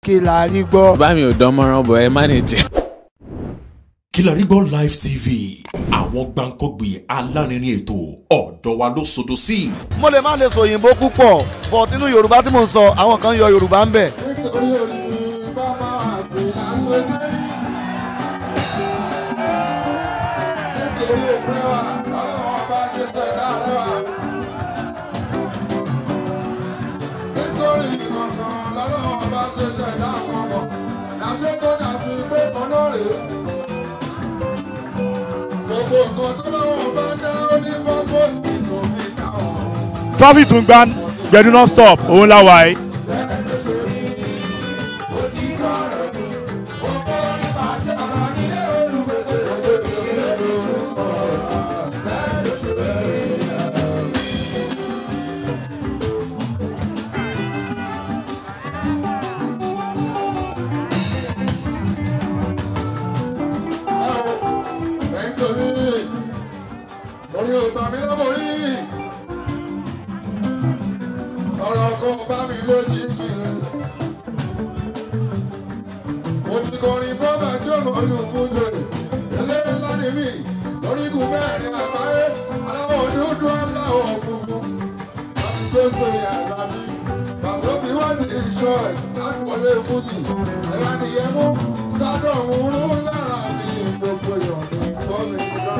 kí la rí gbọ́. bá mi ò dán mọ́rán bọ̀ ẹ manage. Kilarigbo Live TV àwọn gbàǹkọ́gbì alárinrin ètò ọ̀dọ́ wa ló sodo sí. mo lè má lè sọ òyìnbó púpọ̀ but nínú yorùbá tí mò ń sọ àwọn kan yọ yorùbá ń bẹ̀. nítorí orí bàbá àti aṣojú. nítorí òpin wa ọlọ́wọ́n bá ṣe ṣẹ̀dá rẹwà. nítorí kankan lọ́lọ́wọ́n bá ṣe ṣẹ̀dá kankan. làṣẹ tó dà sí pé kan náà rèé. gbogbo nǹkan tó lọ́wọ́ bá dá ó ní pọ́pọ́sì tó fi dá wọn. traffic tún gbá gbẹdú non stop òun la wà yìí. nítorí orí ọba mi lọ́wọ́ rí ọ̀rọ̀ kan bá mi lójijì mo ti kọrin bọ́bà tí ó mọ̀ olùkúndò ilé ńlá ni mí lórígun mẹ́rin àgbáyé aláwọ̀ dúdú aláwọ̀ funfun láti tó so yàrá mi pàṣẹ ti wá ní insurance láti wọlé fújì ẹ̀yà nìyẹn mú sádọ̀ òun rú lára mi gbogbo ìyọ̀nù gbọ́ mi nígbà.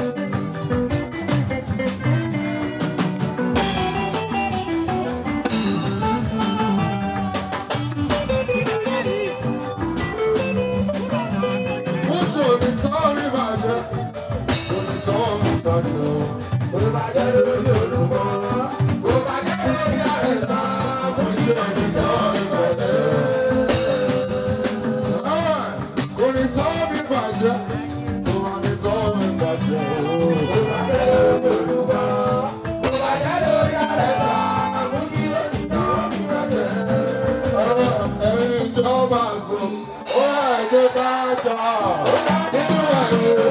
Mucho ni tọ́ rí bàjẹ́, kò ní tọ́ mi bàjẹ́ o. Kò bàjẹ́ lórí olùkọ́, kò bàjẹ́ lórí àrẹ̀sà, mucho ni tọ́ rí bàjẹ́. Kò ní tọ́ mi bàjẹ́, kò ní tọ́ mi bàjẹ́ o. Kò bàjẹ́ lórí olùkọ́, kò bàjẹ́ lórí àrẹ̀sà, mucho ni tọ́ mi bàjẹ́. Ẹ̀yin ìjọba sùn, ó ẹ̀jẹ̀ ká jà nínú ẹ̀yìn.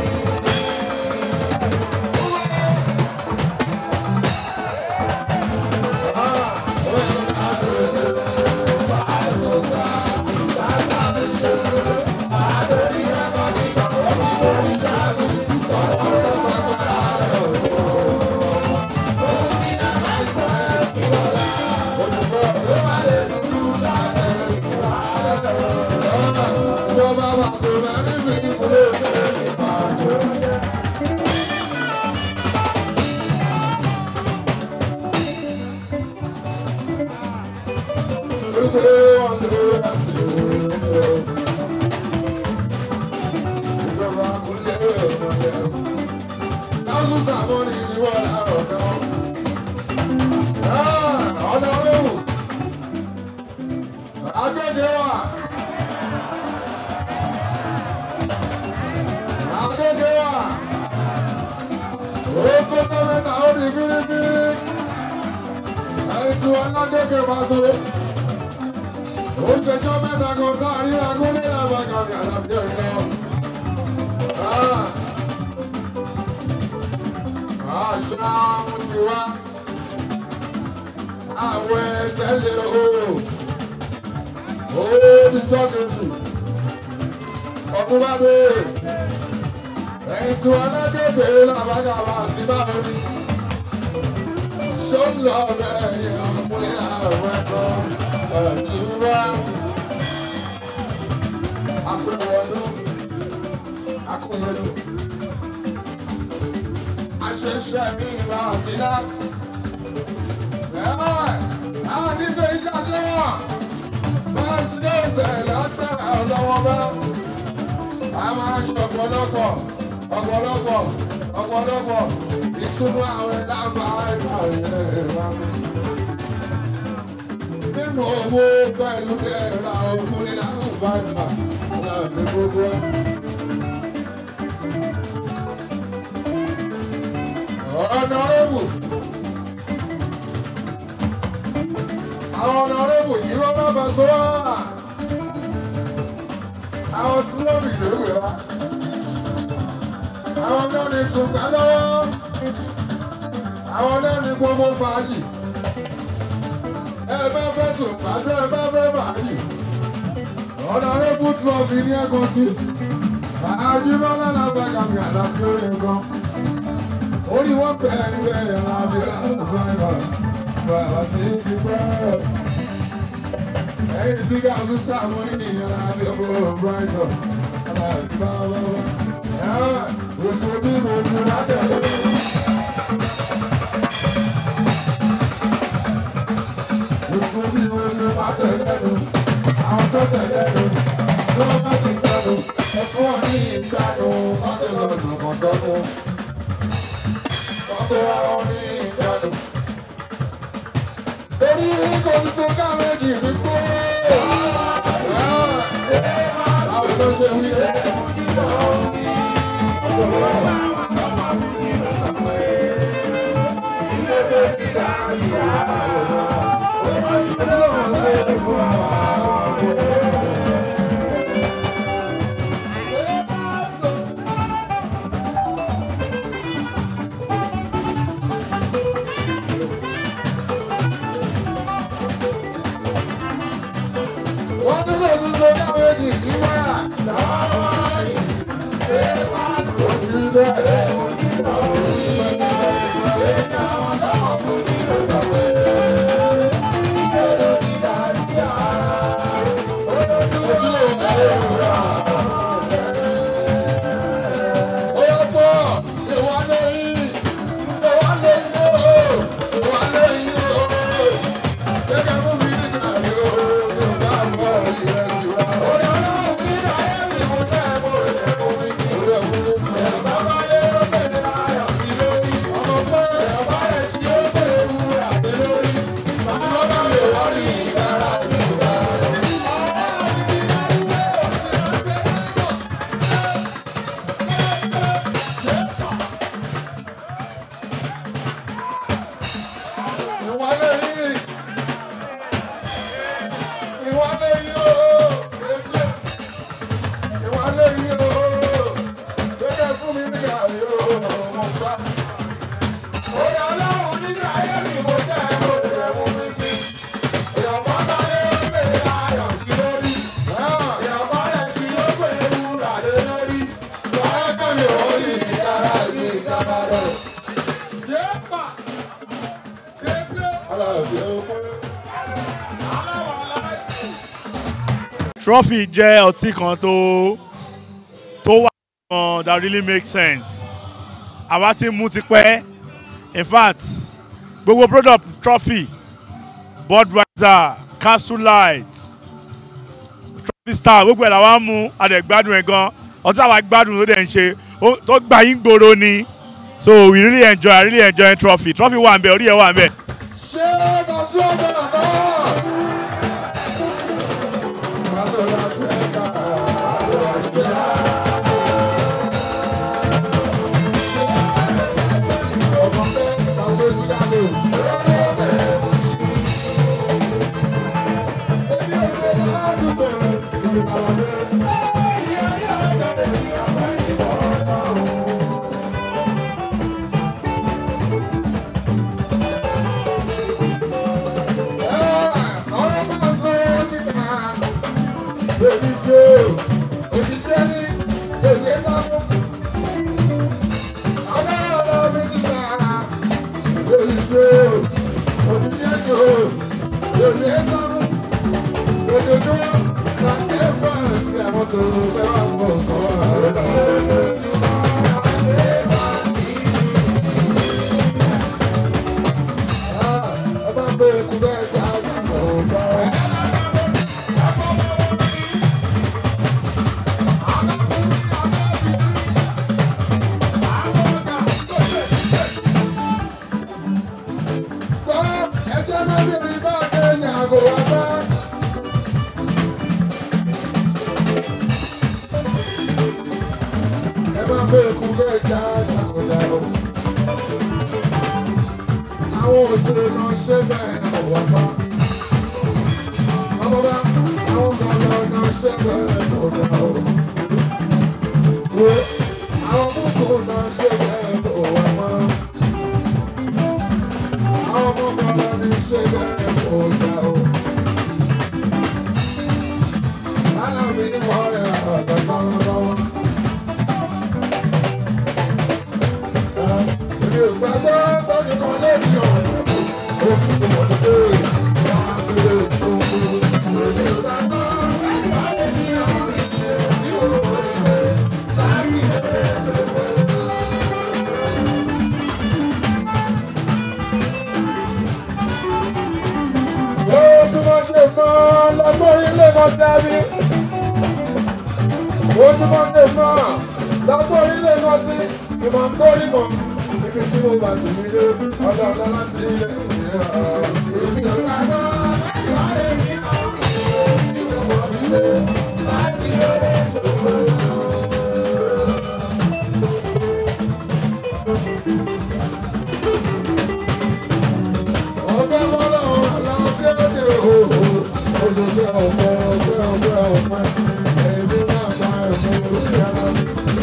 Ìjọba wa sọ̀rọ̀ níbi ìfúnlẹ̀ ìfẹ́ ìpàṣẹ. Ẹ̀tù alágége máa sọ oúnjẹjọ́ mẹ́ta kan sáàrí agúnlé làbàkàbí àlàbí ọ̀yọ́. àṣà mo ti wá àwọn ẹ̀tẹ́lẹ̀ ooo ooo tọ́kìtì ọdún bá dé ẹ̀tù alágége làbàkàbí àti báwo ni ṣó ń lọ bẹ́ẹ̀ yẹn àmúlẹ̀ àwọn ẹ̀kọ́ ẹ̀dínwá akọ̀wọ́dún akọ̀wọ́dún aṣẹṣẹ mi ìwà ọ̀sílá ẹ̀wọ̀n àwọn nífẹ̀ẹ́ iṣẹ́ aṣẹ́wọ̀n bẹ́ẹ̀ sí ọ̀sẹ̀ lágbára ọlọ́wọ́ bá a máa ṣe ọ̀pọ̀lọpọ̀ ọ̀pọ̀lọpọ̀ ọ̀pọ̀lọpọ̀ ìtúnú àwọn ẹ̀dá bá ẹ̀ka ẹ̀rọ nínú owó pẹ̀lú ẹ̀rọ ọkùnrin láwọn bá gbà láti gbogbo ẹ̀. ọ̀nà ọ̀rẹ́bù àwọn ọ̀nà ọ̀rẹ́bù yìí wọ́n bá bá sọ wá àwọn tí wọ́n bì lóògbé wa àwọn náà ní tùkà lọ́wọ́ àwọn náà ní gbogbo fàájì ẹ bá fẹ́ tùkà tẹ́ ẹ bá fẹ́ fàájì Honorable Trophy ní ẹ̀kan sí. Àjíbọ́lá làbàgà mi àlàfi orin kan. Ó ní wọ́n pẹ̀ ní bẹ́ẹ̀ láti láìpẹ́ bàbá sí ti pẹ́. Ẹyin tí ká tún sáwọn ènìyàn láti ọ̀rọ̀ Brighton. Aláàbí bá wá wá. Oṣù bí mo ju látẹ̀lé. Oṣù bí mo ju látẹ̀lé àwọn tó tẹ̀lé lò tí wọ́n bá ti gbàdù ẹ̀fọ́ wọn ní ìgbàdù ọdún lọ́dún kan sọ́dún. Ọdún àwọn ní ìgbàdù. Torí kò sí tó ká méjì ní kú. Àwọn tó ṣe wí. Wọ́n tún lè tún tó ká méjì ní wáyà. Kò sí bẹ́ẹ̀. Ìwálé yìí. Ìwálé yìí ooo. Ìwálé yìí ooo. Gẹ́gẹ́ fún mi ní àrí ooo. Mo gbá. Oyè ọlọ́run nínú ayé mi mo jẹ́ mo jẹ́ mo fi sí. Èèyàn bá bá lé pé ayọ̀ sí lórí. Èèyàn bá lẹ̀ sí ló pé wúrà lé lórí. Wàá kàn mí ò ní ìdára sí ìdára rẹ̀. Yéèpà. Aláàbí ọmọ. trophy jẹ́ ọtí kan tó tó wà gan that really make sense àwa ti mú ti pẹ́ in fact gbogbo product trophy budweiser castle light trophy star gbogbo ẹ̀ làwa mú adẹ̀gbádùn ẹ̀ gan ọtí àwa gbádùn ló dẹ̀ ń ṣe ó- tó gbà yín gbòòrò ni so we really enjoy i really enjoy trophy trophy wà ń bẹ orí ẹ̀ wà ń bẹ. Ṣé Bàṣú ọ̀gbọ̀n àná? Bàṣú láti ẹ̀ka. Ọmọ pé Bàṣú Chicago. Èmi ò lè ládùúgbò ìlú Àlàdé. Ọ̀rọ̀ bá sọ ti kà. Òjijì o, òjijì ní tèmi sáfún. Ọlọ́run mi ti kà. Òjijì o, òjijì ní o, tèmi sáfún. Ojoojúmọ́ la ké fọ́ọ̀sì àwọn tó fẹ́ wà pọ̀ kọ́. Ọba ń bẹ kú bẹ́ẹ̀ ká àgbà ọba. Gbọ́ ẹjẹ́ náà bíbí bá kéèyàn àgọ́ wa bá. Ẹ máa bẹ kú bẹ́ẹ̀ ká àgbà ọba. Àwọn òṣèré náà ṣe bẹ́ẹ̀ ọ̀wá bá. Ọmọ bá àwọn gbọ̀ngàn náà ṣe bẹ́ẹ̀ ọ̀dà ọ̀rọ̀. Wo àwọn kókó náà ṣe bẹ́ẹ̀ ọ̀wá bá. Àwọn ọmọ gbọ̀ngàn ní ṣe bẹ́ẹ̀ ọ̀dà ọ̀rọ̀. alábí mọ́ ẹ̀ ọ̀dọ̀ táwọn lọ́wọ́. Èmi ò gbàgbọ́ bọ́ọ̀lù kan lórí ọ̀rọ̀ ó ti tó mọ̀ ní pé sáà sí lè tó ń kú. Èmi ò gbàgbọ́ bọ́ọ̀lù kan lórí ọ̀rọ̀ ó tí wọ́n ṣe mọ́ lọ́gbọ́n ilé kan sábí. ó tí wọ́n ṣe mọ́ lọ́gbọ́n ilé kan sí ìmọ̀ ń kó ìmọ̀ níbi tí mo bá ti nílé ọ̀dọ̀ ọ̀dọ̀ láti ilé ìwé ọgbẹ́ mọ́lọ́run aláwọ̀ bí ó dé òhò oṣù tí ọ̀pẹ ọgbẹ́ ọgbẹ́ ọ̀pẹ èmi náà bá ẹ̀fọ́ orí ara mi.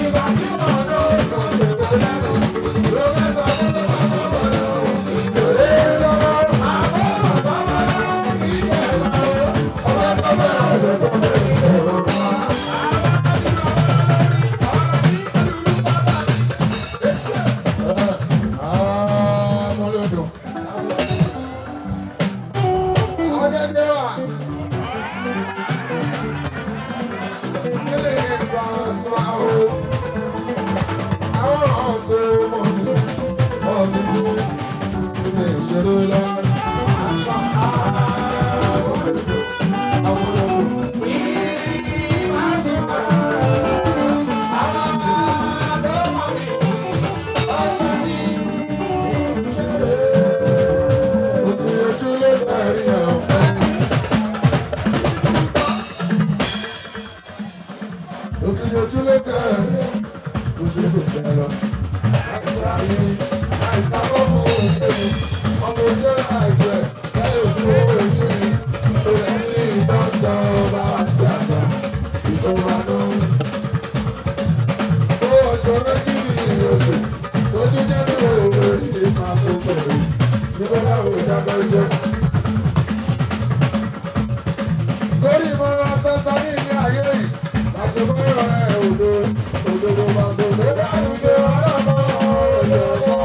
Ah, mo lè dùn. Ọ̀gẹ̀dẹ̀ wà. Ilé ìgbà sọ àwọn àwọn ọ̀tọ̀ mọ̀ ní ọ̀gbìn ní ilé ìṣeré lọ́wọ́. Òkìyànjú ló sẹ́rí ọ̀fẹ́. Òkìyànjú ló sẹ́rí oṣù tó bẹ̀rẹ̀. Àìsàyè àìsàkọ́mù òṣèlú ọmọ ojú àìjẹ lẹ́yìn òkú oṣù ni òṣèlú ní ìtọ́sọ̀ ọba àti àgbà ìjọba náà. Ó ọ̀ṣọ́ méjì ní oṣù tó tún jẹ́ ní òwe ní ìfà tó bẹ̀rẹ̀. Nígbà láwọn ìdájọ́ iṣẹ́. Torí ìmọ̀ràn tẹ́tà ní ìní ayé yìí, àṣemọ́rọ̀ ẹ̀ òdo, òdodo bá so lórí àdúgbò ọlọ́mọ òyìnbó.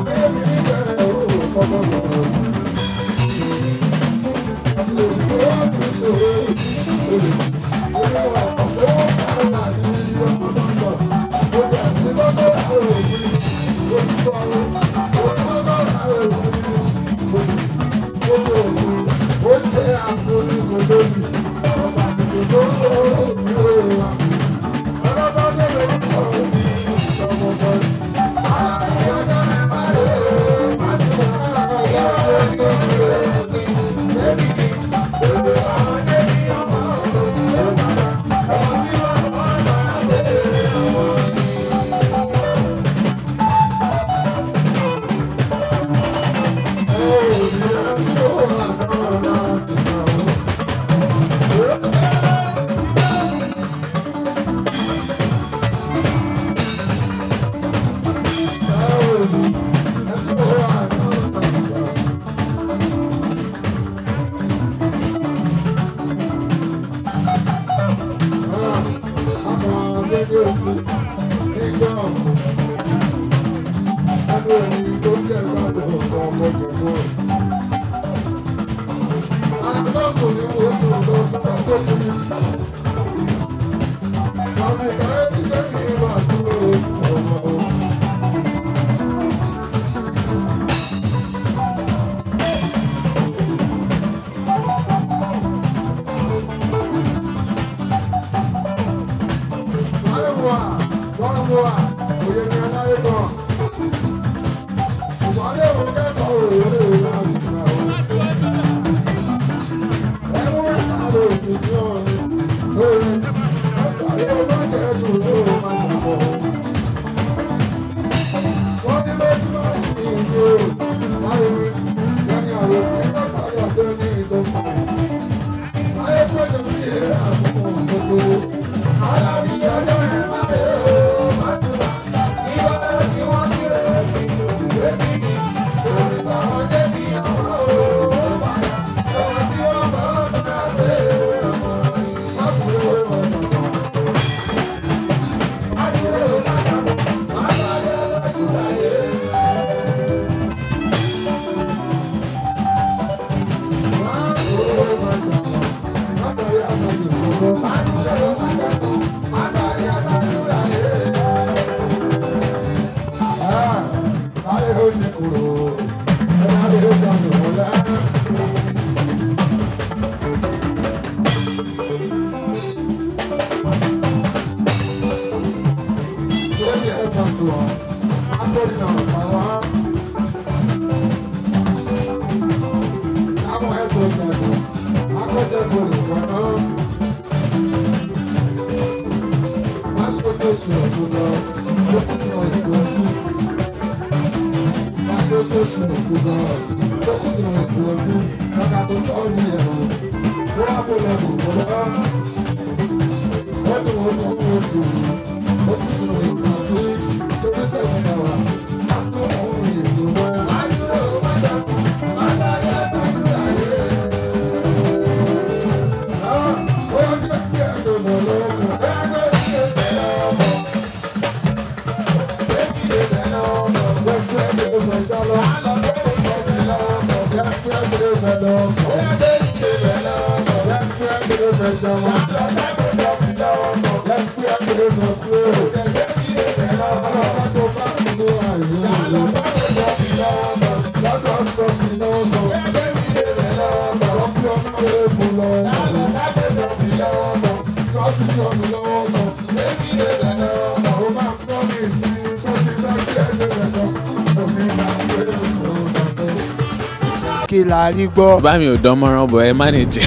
kí la rí gbọ́. bá mi ò dán mọ́rán bọ̀ ẹ má ní jẹ.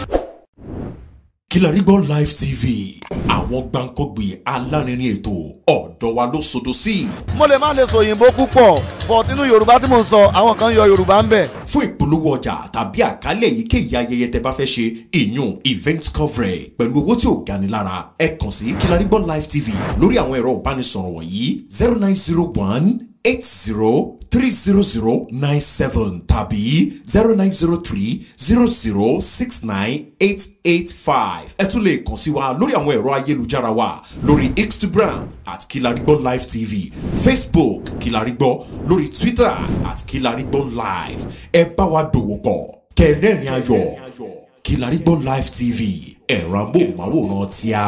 Kilarigbo Live TV àwọn gbàǹkọ́gbì alárinrin ètò ọ̀dọ́ wa ló sodo sí. mo lè má lè sọ òyìnbó púpọ̀ but nínú yorùbá tí mò ń sọ àwọn kan yọ yorùbá ń bẹ̀. fún ìpolówó ọjà tàbí àkálẹ̀ èyíkéyìí ayẹyẹ tẹ bá fẹ́ ṣe ìyún event coverage pẹ̀lú owó tí ò gani lára ẹ kàn sí Kilarigbo Live TV lórí àwọn ẹ̀rọ ìbánisọ̀rọ̀ wọ̀nyí zero nine zero one eight zero three zero zero nine seven tàbí zero nine zero three zero zero six nine eight eight five. ẹ tún lè kàn sí wa lórí àwọn ẹ̀rọ ayélujára wa lórí instagram at kilarigbo live tv facebook kilarigbo lórí twitter at kilarigbo live ẹ bá wa dòwò pọ̀ kẹrẹ́rìn ayọ̀ kilarigbo live tv ẹ̀rọ amóhùnmáwòrán tíá.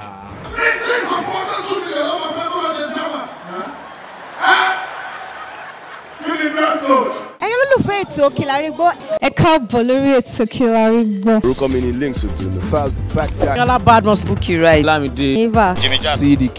ẹ̀yin olólùfẹ́ ètò Kílárí Gbọ́. ẹ káàbọ̀ lórí ètò Kílárí Gbọ́. orúkọ mi ni links otu ní fast back back. Yọlá Badmus Bukky right. Lámìdé eva CDQ.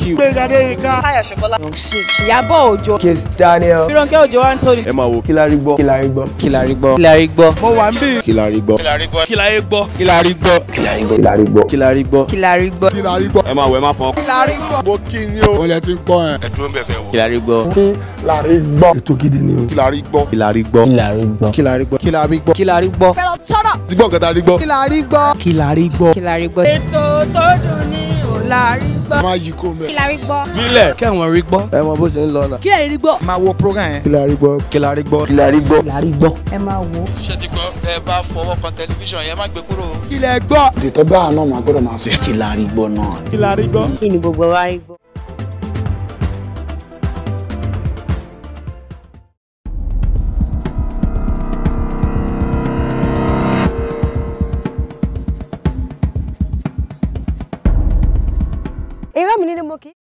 Ìyábọ̀ Òjó. Fírànkẹ́ Òjò wa ń tóni. ẹ máa wo Kílárí gbọ́. Kílárí gbọ́. Kílárí gbọ́. Kílárí gbọ́. Mo wà ń bí. Kílárí gbọ́. Kílárí gbọ́. Kílárí gbọ́. Kílárí gbọ́. Kílárí gbọ́. Kílárí Gbọ́. Kílárí gbọ́. ẹ máa wọ ẹ máa fọ. Kílárí Gbọ́. mo kí ni o. Olè ti ń gbọ́ ẹ̀. ẹ dúró ń bẹ̀ kẹ́ wò. Kílárí gbọ́. Kílárí gbọ́. ètò gidi ni o. Kílárí gbọ́. Kílárí gbọ́. Kílárí gbọ́. Kílárí gbọ́. Kílárí gbọ́. Kílárí gbọ́. Fẹ́ràn tọ́rọ̀. ti gbọ́ nǹkan tá a rí gbọ́. Kílárí Gbọ́. Kílárí gbọ́. Kílárí Gbọ́. Ètò tó dùn ní Òlárí Gbọ́. máa yí kó mẹ́. Kílárí Gbọ́. Nílẹ̀ kẹ́wọ̀n rí gbọ́. ẹ mọ bó ṣe ń lọ náà. Kí ẹ̀yin rí gbọ́. máa wo program yẹn. Kílárí gbọ́. Kílárí gbọ́. Kílárí gbọ́. Kílárí Gbọ́. ẹ máa wò ó. ṣé ti gbọ́ tẹ́ ẹ bá fọwọ́ kan tẹlifíṣàn yẹn má gbé kúrò. Kílẹ̀ gbọ́. ètò bá àná máa gbọ́dọ̀ máa sọ. Kílárí gbọ́ náà. Kílárí gbọ́. kí ni gbogbo wa rí gbọ́. irọ́ mi ní ni mo kì í.